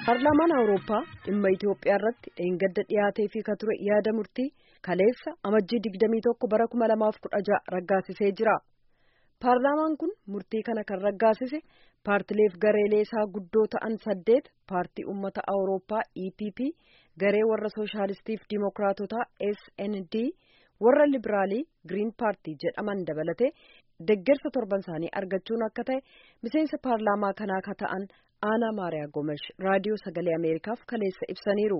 Paarlaamaan Awurooppaa dhimma Itoophiyaa irratti dheengadda dhiyaatee fi ka ture yaada murtii kaleessa amajjii 21 bara 2016 raggaasisee jira. Paarlaamaan kun murtii kana kan raggaasise paartileef gareelee isaa guddoo ta'an saddeet paartii uummata Awurooppaa EPP, garee warra sooshaalistiif diimokiraatotaa SND, warra liberaalii Giriin paartii jedhaman dabalatee deggersa torban isaanii argachuun akka ta'e miseensa paarlaamaa kanaa ka ta'an aanaa maariyaa gomesh raadiyoo sagalee ameerikaaf kaleessa ibsaniiru.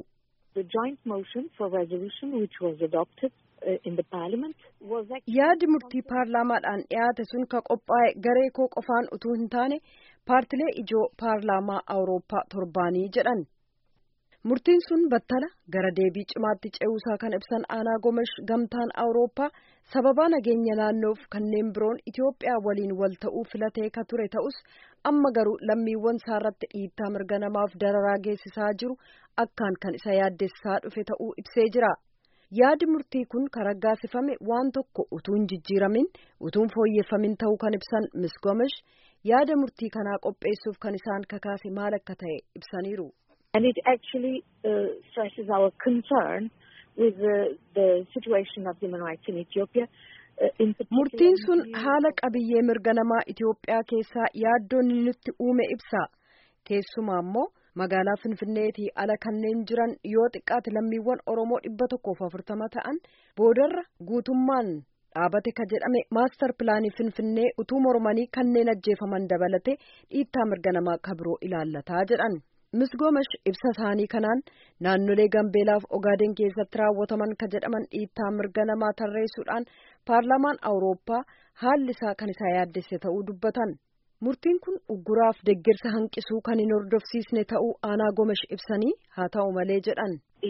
yaadi murtii paarlaamaadhaan dhiyaate sun ka qophaa'e garee koo qofaan utuu hin taane paartilee ijoo paarlaamaa awurooppaa torbaanii jedhan. murtiin sun battala gara deebii cimaatti ce'uusaa kan ibsan aanaa gomesh gamtaan awurooppaa sababaa nageenya naannoof kanneen biroon Itoophiyaa waliin wal ta'uu filatee ka ture ta'us amma garuu lammiiwwan isaa irratti dhiittaa mirga namaaf dararaa geessisaa jiru akkaan kan isa yaaddessaa dhufe ta'uu ibsee jira. yaadi murtii kun kan raggaasifame waan tokko utuu hin jijjiiramin utuu hin fooyyeffamin ta'uu kan ibsan Miss Gomesh yaada murtii kanaa qopheessuuf kan isaan kakaase maal akka ta'e ibsaniiru. And it actually uh, stresses our concern with the, the situation of human rights in Ethiopia. Murtiin sun haala qabiyyee mirga namaa Itoophiyaa keessaa yaaddoon nutti uume ibsa. Keessumaa immoo magaalaa Finfinneetii ala kanneen jiran yoo xiqqaate lammiiwwan Oromoo dhibba tokkoof afurtama ta'an boodarra guutummaan dhaabate ka jedhame maastar pilaanii Finfinnee utuu mormanii kanneen ajjeefaman dabalate dhiittaa mirga namaa ka biroo ilaallataa jedhan. Miss Gomesh ibsa isaanii kanaan naannolee Gambeelaaf Ogaaden keessatti raawwataman ka jedhaman dhiittaa mirga namaa tarreessuudhaan paarlaamaan Awurooppaa haalli isaa kan isaa yaaddesse ta'uu dubbatan. Murtiin kun ugguraaf deeggarsa hanqisuu kan hin hordofsiisne ta'uu aanaa Gomesh ibsanii haa ta'u malee jedhan.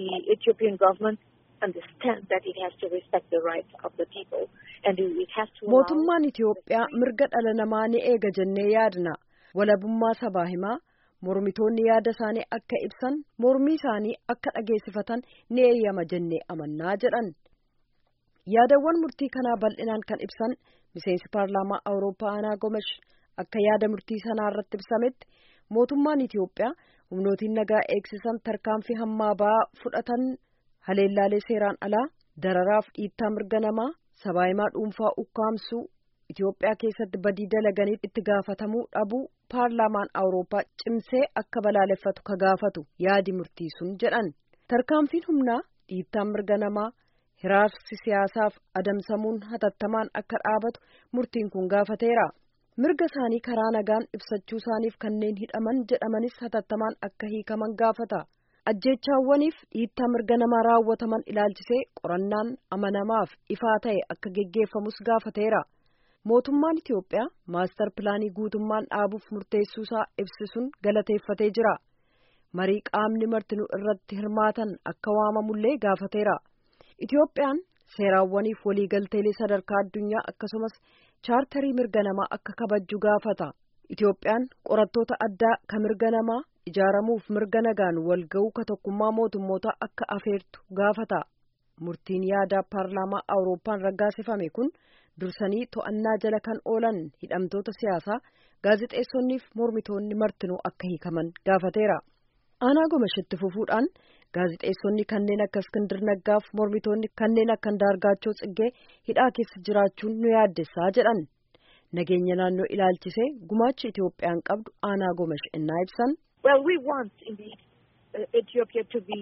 Mootummaan Itoophiyaa mirga dhala namaa ni eega jennee yaadna. Walabummaa sabaa himaa. mormitoonni yaada isaanii akka ibsan mormii isaanii akka dhageessifatan ni eeyyama jennee amannaa jedhan yaadawwan murtii kanaa bal'inaan kan ibsan miseensi paarlaamaa awurooppaa aanaa gomesh akka yaada murtii sanaa irratti ibsametti mootummaan Itoophiyaa humnootiin nagaa eegsisan tarkaanfii hammaa ba'aa fudhatan haleellaalee seeraan alaa dararaaf dhiittaa mirga namaa sabaahimaa dhuunfaa ukkaamsuu Itoophiyaa keessatti badii dalaganiif itti gaafatamuu dhabuu paarlaamaan awurooppaa cimsee akka balaaleffatu ka gaafatu yaadi murtii sun jedhan tarkaanfiin humnaa dhiittaan mirga namaa hiraarsi siyaasaaf adamsamuun hatattamaan akka dhaabatu murtiin kun gaafateera mirga isaanii karaa nagaan ibsachuu isaaniif kanneen hidhaman jedhamanis hatattamaan akka hiikaman gaafata ajjeechaawwaniif dhiittaa mirga namaa raawwataman ilaalchisee qorannaan amanamaaf ifaa ta'e akka geggeeffamus gaafateera. mootummaan Itoophiyaa maastar pilaanii guutummaan dhaabuuf murteessuusaa ibsisuun galateeffatee jira. Marii qaamni martinuu irratti hirmaatan akka waamamullee gaafateera. Itoophiyaan seeraawwaniif waliigalteelee sadarkaa addunyaa akkasumas chaartarii mirga namaa akka kabajju gaafata. Itoophiyaan qorattoota addaa ka mirga namaa ijaaramuuf mirga nagaan walga'uu ka tokkummaa mootummoota akka afeertu gaafata. Murtiin yaadaa paarlaamaa Awurooppaan raggaasifame kun. dursanii to'annaa jala kan oolan hidhamtoota siyaasaa gaazixeessonniif mormitoonni martinuu akka hiikaman gaafateera. aanaa gomeshitti fufuudhaan gaazixeessonni kanneen akka iskindir naggaaf mormitoonni kanneen akka daargaachoo tsiggee hidhaa keessa jiraachuun nu yaaddessaa jedhan nageenya naannoo ilaalchisee gumaachi Itoophiyaan qabdu aanaa gomesh innaa ibsan. Well, we want indeed uh, Ethiopia to be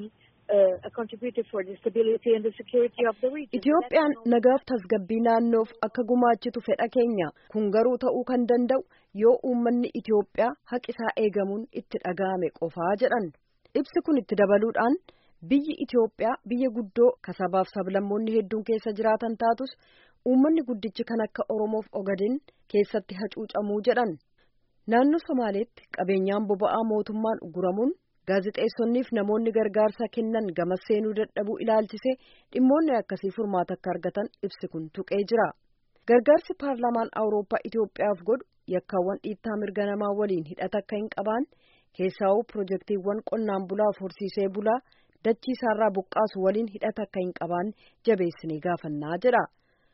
Itoophiyaan nagaaf tasgabbii naannoof akka gumaachitu fedha keenya kun garuu ta'uu kan danda'u yoo uummanni Itoophiyaa haqisaa eegamuun itti dhaga'ame qofaa jedhan ibsi kun itti dabaluudhaan biyyi Itoophiyaa biyya guddoo kasabaaf sablammoonni hedduun keessa jiraatan taatus uummanni guddichi kan akka Oromoof Ogaden keessatti hacuucamuu jedhan naannoo Somaaleetti qabeenyaan boba'aa mootummaan uguramuun. gaazixeessonniif namoonni gargaarsa kennan gama seenuu dadhabuu ilaalchisee dhimmoonni akkasii furmaata akka argatan ibsi kun tuqee jira gargaarsi paarlaamaan awurooppaa Itoophiyaaf godhu yakkaawwan dhiittaa mirga namaa waliin hidhata akka hin qabne keessaa'uu pirojektiiwwan qonnaan bulaaf horsiisee bulaa dachii isaarraa buqqaasu waliin hidhata akka hin qabne jabeessinee gaafannaa jedha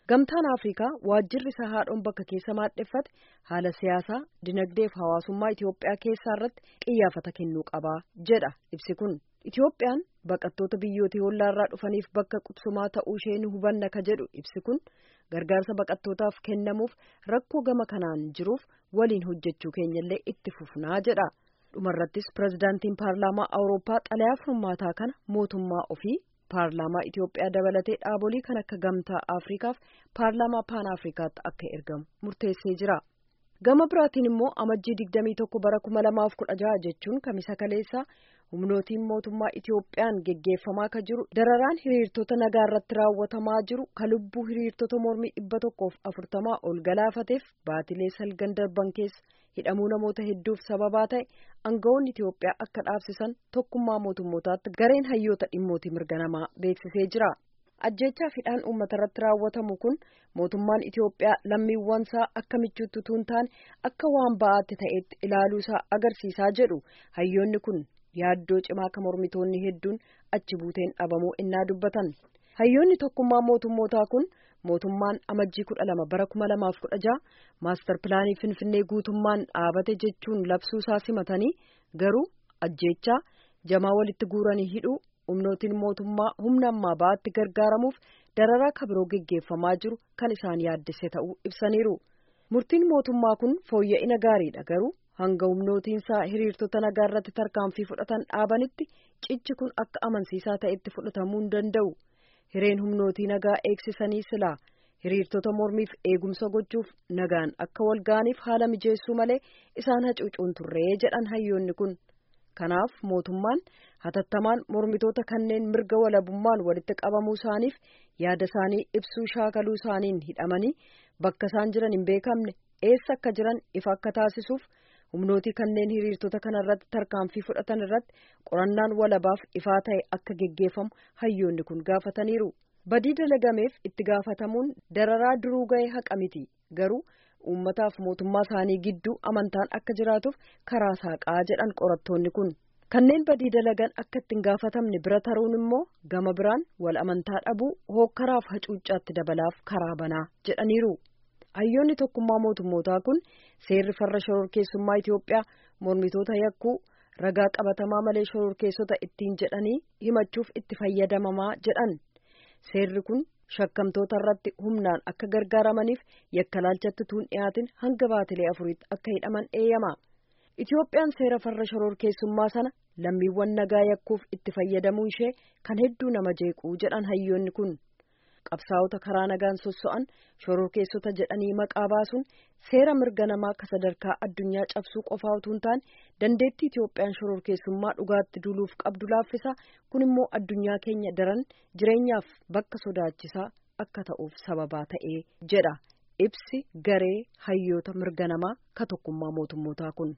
Gamtaan Afrikaa waajjirri isaa haadhoon bakka keessa maadheffate haala siyaasaa, dinagdee fi hawaasummaa Itoophiyaa keessaa irratti xiyyeeffannaa kennuu qaba jedha ibsi kun. Itoophiyaan baqattoota biyyoota hollaarraa dhufaniif bakka qubsumaa ta'uu ishee ni hubanna ka jedhu ibsi kun gargaarsa baqattootaaf kennamuuf rakkoo gama kanaan jiruuf waliin hojjechuu keenyallee itti fufnaa jedha. Dhumarrattis pirezidaantiin paarlaamaa Awurooppaa xalayaa furmaataa kana mootummaa ofii paarlaamaa Itoophiyaa dabalatee dhaabolee kan akka gamtaa Afrikaaf paarlaamaa Paan Afrikaatti akka ergamu murteessee jira. Gama biraatiin immoo amajjii 21 bara 2016 jechuun kamisa kaleessaa humnootiin mootummaa Itoophiyaan geggeeffamaa ka jiru dararaan hiriirtota nagaa irratti raawwatamaa jiru ka lubbuu hiriirtota mormii dhibba tokkoof afurtamaa ol galaafateef baatilee salgan darban keessa hidhamuu namoota hedduuf sababaa ta'e aangawoonni Itoophiyaa akka dhaabsisan tokkummaa mootummootaatti gareen hayyoota dhimmootii mirga namaa beeksisee jira. Ajjechaa hidhaan uummata irratti raawwatamu kun mootummaan Itoophiyaa lammiiwwansaa akka michuutti utuu hin taane akka waan ba'aatti ta'etti ilaaluusaa agarsiisaa jedhu hayyoonni kun yaaddoo cimaa ka mormitoonni hedduun achi buuteen dhabamuu innaa dubbatan. Hayyoonni tokkummaa mootummootaa kun mootummaan amajjii kudha lama bara kuma lamaaf kudha jaha maastar pilaanii finfinnee guutummaan dhaabate jechuun labsuusaa simatanii garuu ajjechaa jamaa walitti guuranii hidhuu humnootiin mootummaa humna ammaa ba'aatti gargaaramuuf dararaa kabiroo geggeeffamaa jiru kan isaan yaaddesse ta'uu ibsaniiru. Murtiin mootummaa kun fooyya'ina gaariidha garuu hanga humnootiinsaa hiriirtota nagaa irratti tarkaanfii fudhatan dhaabanitti cichi kun akka amansiisaa ta'etti fudhatamuu hin danda'u. Hireen humnootii nagaa eegsisanii silaa hiriirtota mormiif eegumsa gochuuf nagaan akka wal ga'aniif haala mijeessuu malee isaan hacuucuun turree jedhan hayyoonni kun. Kanaaf mootummaan hatattamaan mormitoota kanneen mirga walabummaan walitti qabamuu isaaniif yaada isaanii ibsuu shaakaluu isaaniin hidhamanii bakka isaan jiran hin beekamne eessa akka jiran ifa akka taasisuuf humnootii kanneen hiriirtota kana irratti tarkaanfii fudhatan irratti qorannaan walabaaf ifaa ta'e akka geggeeffamu hayyoonni kun gaafataniiru. Badii dalagameef itti gaafatamuun dararaa duruu ga'e haqa miti garuu. uummataaf mootummaa isaanii gidduu amantaan akka jiraatuuf karaa saaqaa jedhan qorattoonni kun kanneen badii dalagan akka ittiin gaafatamne bira taruun immoo gama biraan wal amantaa dhabuu hookkaraaf hacuuccaatti dabalaaf karaa banaa jedhaniiru hayyoonni tokkummaa mootummootaa kun seerri farra shororkeessummaa Itoophiyaa mormitoota yakkuu ragaa qabatamaa malee shororkeessota ittiin jedhanii himachuuf itti fayyadamamaa jedhan seerri kun. shakkamtoota irratti humnaan akka gargaaramaniif yakkalaalchatti tuun dhiyaatin hanga baatilee afuriitti akka hidhaman eeyyama. Itoophiyaan seera farra shororkeessummaa sana lammiiwwan nagaa yakkuuf itti fayyadamuu ishee kan hedduu nama jeequu jedhan hayyoonni kun. Qabsaa'ota karaa nagaan sosso'an shororkeessota jedhanii maqaa baasuun seera mirga namaa ka sadarkaa addunyaa cabsuu qofaa utuu hin taane dandeettii Itoophiyaan shororkeessummaa dhugaatti duuluuf qabdu laaffisa kun immoo addunyaa keenya daran jireenyaaf bakka sodaachisaa akka ta'uuf sababaa ta'ee jedha ibsi garee hayyoota mirga namaa ka tokkummaa mootummootaa kun.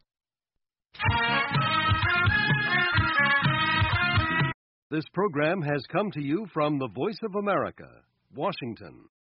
This program has come to you from the Voice of America, Washington.